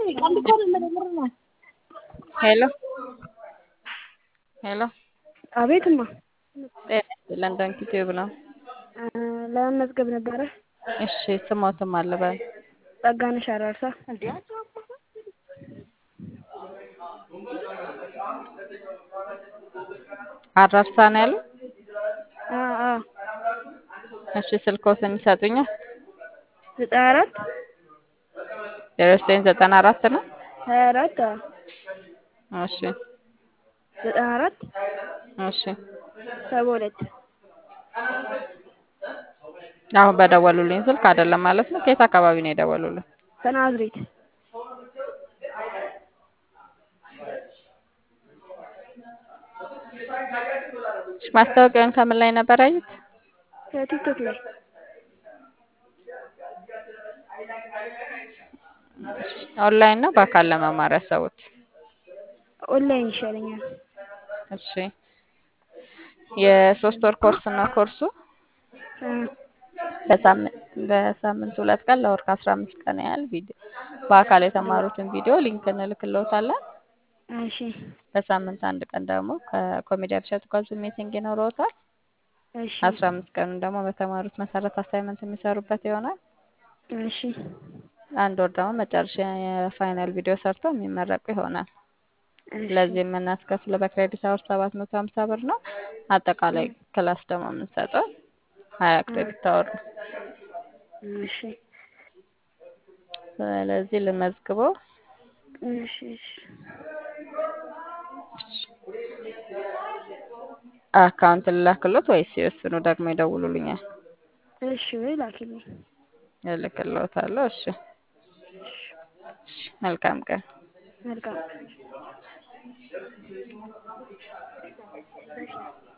ሄሎ ሄሎ አቤትማ ጤና ይስጥልን ዶንኪ ቲዩብ ነው። ለመመዝገብ ነበረ። እሺ ስሞትም አልበል ጸጋነሽ አራርሳ አራርሳ ነው ያለው። አ አ እሺ ስልክዎትን ይሰጡኛል? ዘጠና አራት ዜሮ ዘጠኝ ዘጠና አራት ነው። ሀያ አራት እሺ ዘጠና አራት እሺ ሰባ ሁለት አሁን በደወሉልኝ ስልክ አይደለም ማለት ነው። ከየት አካባቢ ነው የደወሉልኝ? ከናዝሬት እሺ ማስታወቂያውን ከምን ላይ ነበር ያዩት? ከቲክቶክ ላይ ኦንላይን ነው በአካል ለመማር ያሰቡት? ኦንላይን ይሻለኛል። እሺ የሶስት ወር ኮርስ ነው ኮርሱ። እ በሳምንት በሳምንት ሁለት ቀን ለወር ከአስራ አምስት ቀን ያህል ቪዲዮ በአካል የተማሩትን ቪዲዮ ሊንክ እንልክልዎታለን። እሺ በሳምንት አንድ ቀን ደግሞ ከኮሜዲያን እሸቱ ጋር ዙም ሚቲንግ ይኖረዎታል። እሺ አስራ አምስት ቀኑን ደግሞ በተማሩት መሰረት አሳይመንት የሚሰሩበት ይሆናል። እሺ አንድ ወር ደግሞ መጨረሻ የፋይናል ቪዲዮ ሰርተው የሚመረቁ ይሆናል። እሺ ለዚህ የምናስከፍለው በክሬዲት አወር ሰባት መቶ ሀምሳ ብር ነው። አጠቃላይ ክላስ ደግሞ የምንሰጠው ሀያ ክሬዲት አወር ነው። እሺ ስለዚህ ልመዝግበው። እሺ እሺ አካውንት ልላክሎት ወይስ ሲወስኑ ደግሞ ይደውሉልኛል? እሺ ወይ ላኪልኝ። እልክልዎታለሁ። እሺ እሺ መልካም ቀን። መልካም